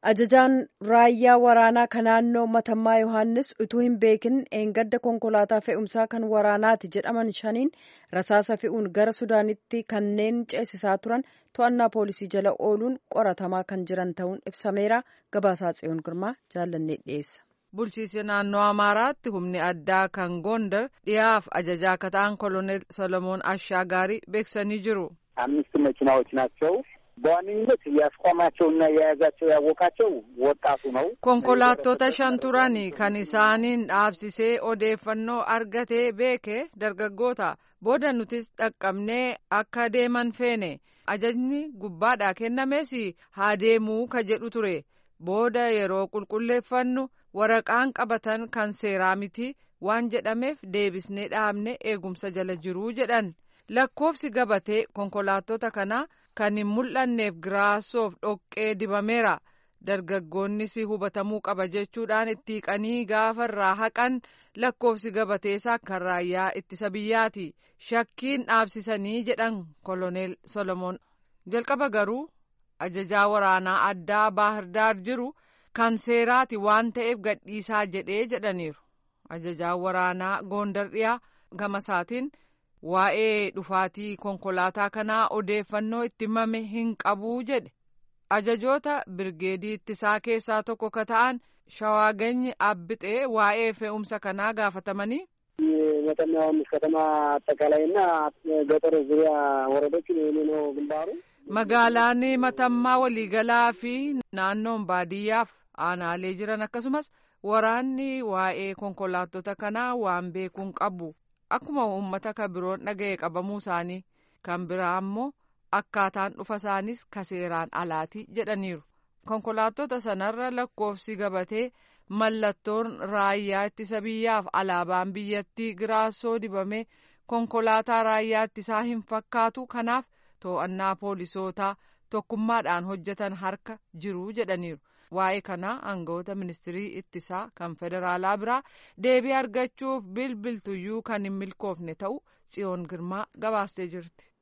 Ajajaan raayyaa waraanaa kan naannoo Matammaa Yohaannis utuu hin beekin eengadda konkolaataa fe'umsaa kan waraanaati jedhaman shaniin rasaasa fe'uun gara Sudaanitti kanneen ceesisaa turan to'annaa poolisii jala ooluun qoratamaa kan jiran ta'uun ibsameera. Gabaasaa Tsiyoon Girmaa jaallannee dhiyeessa. Bulchiinsi naannoo Amaaraatti humni addaa kan Gondar dhiyaaf ajajaa akka ta'an koloneel Solomoon Ashaagaarii beeksisanii jiru. አምስት መኪናዎች ናቸው። በዋነኝነት ያስቆማቸውና የያዛቸው ያወቃቸው ወጣቱ ነው። konkolaattota shan turani kan isaaniin dhaabsisee odeeffannoo argatee beeke dargaggoota booda nutis dhaqqabnee akka deeman feene ajajni gubbaadhaa kennames haa deemuu ka jedhu ture booda yeroo qulqulleeffannu waraqaan qabatan kan seeraa miti waan jedhameef deebisnee dhaabne eegumsa jala jiruu jedhan. lakkoofsi gabatee konkolaattota kanaa kan hin mul'anneef giraasoof dhoqqee dibameera dargaggoonnis hubatamuu qaba jechuudhaan itti hiiqanii gaafa irraa haqan lakkoofsi gabateesaa kan raayyaa ittisa biyyaati shakkiin dhaabsisanii jedhan koloneel solomoon jalqaba garuu ajajaa waraanaa addaa baahirdaar jiru kan seeraati waan ta'eef gadhiisaa jedhee jedhaniiru ajajaa waraanaa goondar dhiyaa gama isaatiin. waa'ee dhufaatii konkolaataa kanaa odeeffannoo itti himame hin qabuu jedhe ajajoota birgeedii ittisaa keessaa tokko ka ta'an shawaaganyi abbixee waa'ee fe'umsa kanaa gaafatamanii. መጠና ዮሐንስ ከተማ አጠቃላይና ገጠር ዙሪያ ወረዶች ነው ግንባሩ magaalaan matammaa waliigalaa fi naannoon baadiyyaaf aanaalee jiran akkasumas waraanni waa'ee konkolaattota kanaa waan beekuun qabu. akkuma uummata ka biroon dhaga'e qabamuu isaanii kan biraa ammoo akkaataan dhufa isaanis ka seeraan alaati jedhaniiru konkolaattota sanarra lakkoofsi gabatee mallattoon raayyaa ittisa biyyaaf alaabaan biyyattii giraasoo dibame konkolaataa raayyaa ittisaa hin fakkaatu kanaaf to'annaa poolisootaa tokkummaadhaan hojjetan harka jiru jedhaniiru. waa'ee kanaa aangawoota ministirii ittisaa kan federaalaa biraa deebii argachuuf bilbiltuyyuu kan hin milkoofne ta'u tsiyoon girmaa gabaastee jirti.